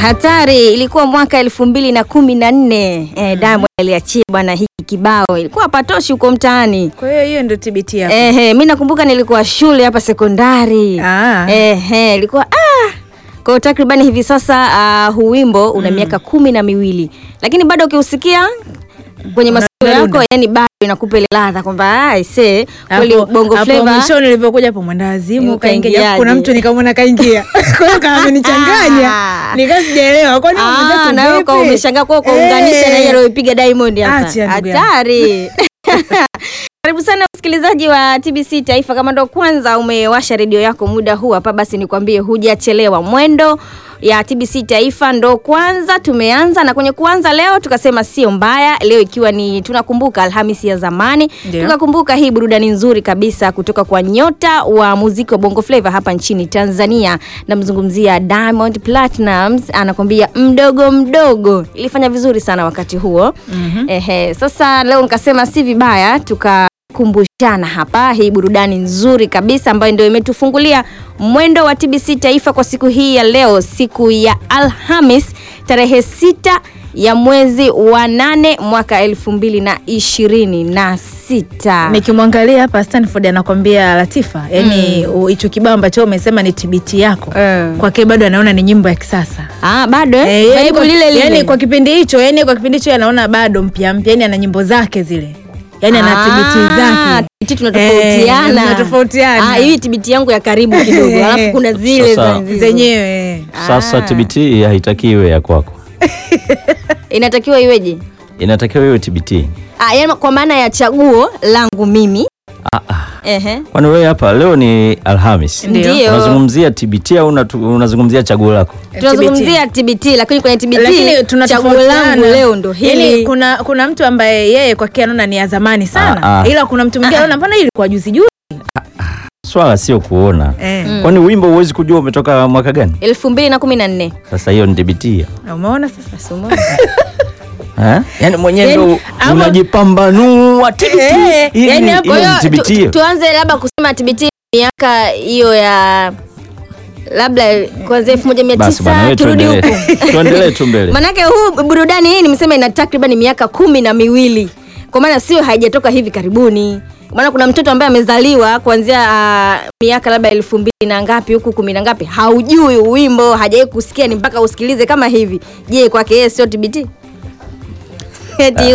hatari. Ilikuwa mwaka elfu mbili na kumi na nne eh, Diamond aliachia bwana hiki kibao, ilikuwa patoshi huko mtaani. Kwa hiyo hiyo ndio TBT yako. Ehe, mi nakumbuka nilikuwa shule hapa sekondari. Ah. Ehe, ilikuwa ah. Kwa hiyo takribani hivi sasa uh, huu wimbo una miaka kumi na miwili lakini bado ukiusikia kwenye masikio yako, Unadunda. yani bado inakupa ile ladha kwamba aise, kweli Hapo- bongo hapo flava mwishoni ulivyokuja hapo mwendawazimu kaingia, Ukaingiaje? kuna mtu nikamwona kaingia, kwa hiyo kama amenichanganya nikaa sijaelewa, kwani Ah, mwenzetu na wewe vipi? ukawa umeshangaa kwa kuunganisha na ile aliyopiga Diamond hapa. Acha, ndugu yangu. Hatari. Karibu sana msikilizaji wa TBC Taifa. Kama ndo kwanza umewasha redio yako muda huu hapa, basi nikwambie hujachelewa. Mwendo ya TBC Taifa ndo kwanza tumeanza, na kwenye kuanza leo tukasema sio mbaya, leo ikiwa ni tunakumbuka Alhamisi ya zamani, Ndio. tukakumbuka hii burudani nzuri kabisa kutoka kwa nyota wa muziki wa Bongo Flava hapa nchini Tanzania. Namzungumzia Diamond Platnumz, anakwambia mdogo mdogo, ilifanya vizuri sana wakati huo. Ehe, sasa leo nikasema si vibaya tukakumbushana hapa hii burudani nzuri kabisa ambayo ndio imetufungulia mwendo wa TBC Taifa kwa siku hii ya leo, siku ya Alhamis tarehe sita ya mwezi wa nane mwaka elfu mbili na ishirini na sita. Nikimwangalia hapa Stanford anakwambia Latifa, yani u- hicho kibao ambacho umesema ni TBT yako Eh. kwake bado anaona ni nyimbo ya kisasa. Ah, bado eh? Eh, yani Vibe kwa, lile lile. yani kwa kipindi hicho, yani kwa kipindi hicho anaona bado mpya mpya, yani ana nyimbo zake zile, yani ana TBT zake. TBT tunatofautiana. Eh, tunatofautiana. Ah, hii TBT yangu ya karibu kidogo. Alafu kuna zile Sasa- za nzizo. zenyewe Sasa TBT haitakiwi iwe ya kwako, Inatakiwa iweje? inatakiwa iwe TBT. Ah, yani kwa maana ya chaguo langu mimi. Ah, ah. Ehe. Kwani wewe hapa leo ni Alhamis, Ndio. Ndio. unazungumzia TBT au unatu- unazungumzia chaguo lako? Tunazungumzia TBT lakini kwenye TBT lakini chaguo tunatofautiana. langu leo ndo Yani hili. kuna kuna mtu ambaye yeye kwake anaona ni ya zamani sana Ah, ah. ila kuna mtu mwingine anaona mbona hii ilikuwa juzi juzi Swala sio kuona, eh. kwani wimbo huwezi kujua umetoka mwaka gani? elfu mbili na kumi na nne. Sasa hiyo ni TBT umeona sasa Nasoma. eh? Yani mwenyewe Yani, ndo ama- unajipambanua TBT. Eh, Hii yani ni- hapo- hiyo Kwa ni hiyo TBT tu, hiyo. tuanze labda kusema TBT miaka hiyo ya labda kuanzia elfu moja mia Basi bwana, tisa wewe turudi tuendelee. huku. Tuendelee tu mbele. Manake huu burudani hii nimesema ina takriban miaka kumi na miwili kwa maana sio haijatoka hivi karibuni maana kuna mtoto ambaye amezaliwa kuanzia uh, miaka labda elfu mbili na ngapi huku kumi na ngapi haujui wimbo hajawai kusikia ni mpaka usikilize kama hivi je kwake yeye sio TBT eti